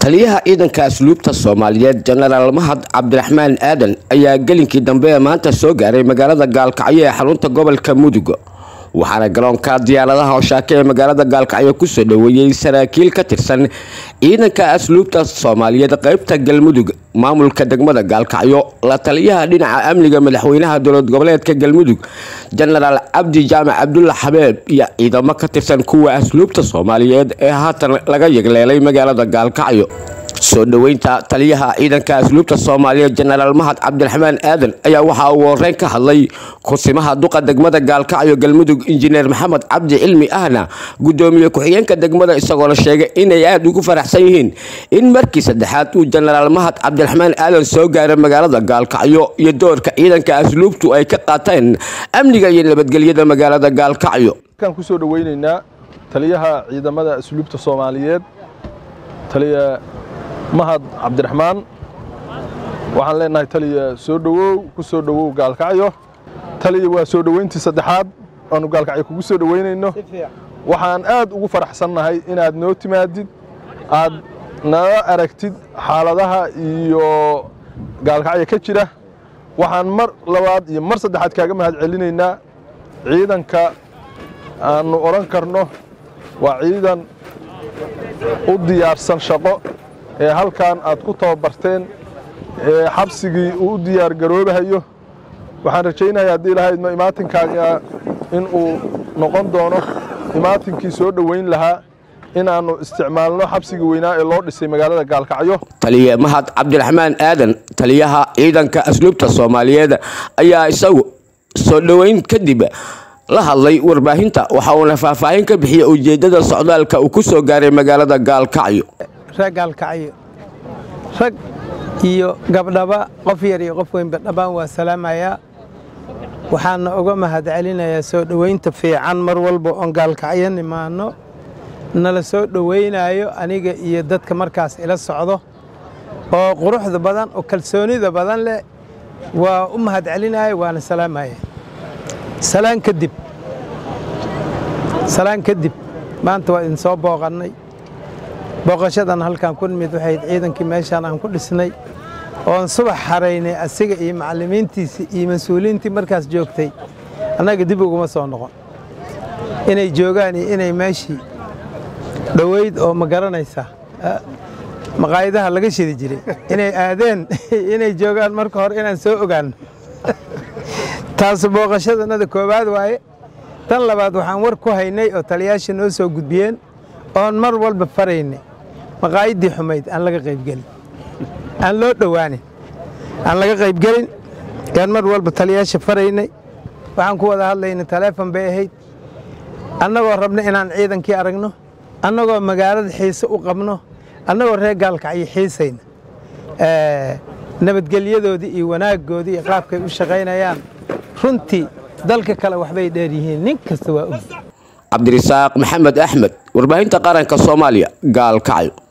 taliyaha ciidanka asluubta soomaaliyeed jenaraal mahad cabdiraxmaan aadan ayaa gelinkii dambe ee maanta soo gaaray magaalada gaalkacyo ee xarunta gobolka mudug waxaana garoonka diyaaradaha hoshaake ee magaalada gaalkacyo kusoo dhoweeyey saraakiil ka tirsan ciidanka asluubta soomaaliyeed qeybta galmudug maamulka degmada gaalkacyo la taliyaha dhinaca amniga madaxweynaha dowlad goboleedka galmudug jenaraal cabdi jaamac cabdulla xabeeb iyo ciidamo ka tirsan kuwa asluubta soomaaliyeed ee haatan laga yegleelay magaalada gaalkacyo soo dhoweynta taliyaha ciidanka asluubta soomaaliyeed jenaraal mahad cabdiraxmaan aadan ayaa waxaa uu horeyn ka hadlay kusimaha duqa degmada gaalkacyo galmudug injineer maxamed cabdi cilmi ahna gudoomiye ku-xigeenka degmada isagoona sheegay inay aada ugu faraxsan yihiin in markii saddexaad uu jenaraal mahad cabdiraxmaan aadan soo gaaray magaalada gaalkacyo iyo doorka ciidanka asluubtu ay ka qaateen amniga iyo nabadgelyada magaalada gaalkacyo kan kusoo dhoweyneynaa taliyaha ciidamada asluubta soomaaliyeed taliya mahad cabdiraxmaan waxaan leenahay taliya soo dhowow ku soo dhowow gaalkacyo taliya waa soo dhoweyntii saddexaad aanu gaalkacyo kugu soo dhoweynayno waxaan aad ugu faraxsannahay inaad noo timaadid aad nala aragtid xaaladaha iyo gaalkacyo ka jira waxaan mar labaad iyo mar saddexaad kaaga mahad celinaynaa ciidanka aannu odhan karno waa ciidan u diyaarsan shaqo ee halkan aad ku tababarteen ee xabsigii uu u diyaar garoobahayo waxaan rajaynaya haddii lahayd imaatinkaaga in uu noqon doono imaatinkii soo dhoweyn lahaa inaannu isticmaalno xabsigii weynaa ee loo dhisay magaalada gaalkacyo taliye mahad cabdiraxmaan aadan taliyaha ciidanka asluubta soomaaliyeed ayaa isagu soo dhoweyn kadib la hadlay warbaahinta waxa uuna faahfaahin ka bixiyey ujeeddada socdaalka uu ku soo gaaray magaalada gaalkacyo reer gaalkacyo rag iyo gabdhaba qof yar iyo qof weynba dhammaan waa salaamayaa waxaana uga mahad celinayaa soo dhoweynta fiican mar walba oon gaalkacyo nimaanno nala soo dhoweynaayo aniga iyo dadka markaas ila socdo oo quruxda badan oo kalsoonida badan leh waa u mahad celinaya waana salaamaya salaan kadib salaan kadib maanta waa idin soo booqannay booqashadan halkaan ku nimid waxayd ciidankii meeshaan aan ku dhisnay oon subax xaraynay asiga iyo macallimiintiisii iyo mas-uuliyiintii markaas joogtay annaga dib uguma soo noqon inay joogaan iyo inay meeshii dhoweyd oo ma garanaysaa maqaayadaha laga shidi jiray inay aadeen inay joogaan marka hore inaan soo ogaanno taas booqashadannada koowaad waaye tan labaad waxaan war ku haynay oo taliyaasha noo soo gudbiyeen oon mar walba faraynay maqaayaddii xumayd aan laga qaybgelin aan loo dhowaanin aan laga qaybgelin yaan mar walba taliyaasha faraynay waxaan ku wada hadlaynay taleefon bay ahayd annagoo rabna inaan ciidankii aragno annagoo magaalada xiise u qabno annagoo reer gaalkacyo xiisayna nabadgelyadoodii iyo wanaaggoodii iyo qaabkay u shaqaynayaan runtii dalka kale waxbay dheer yihiin nin kasta waa og cabdirisaaq maxamed axmed warbaahinta qaranka soomaaliya gaalkacyo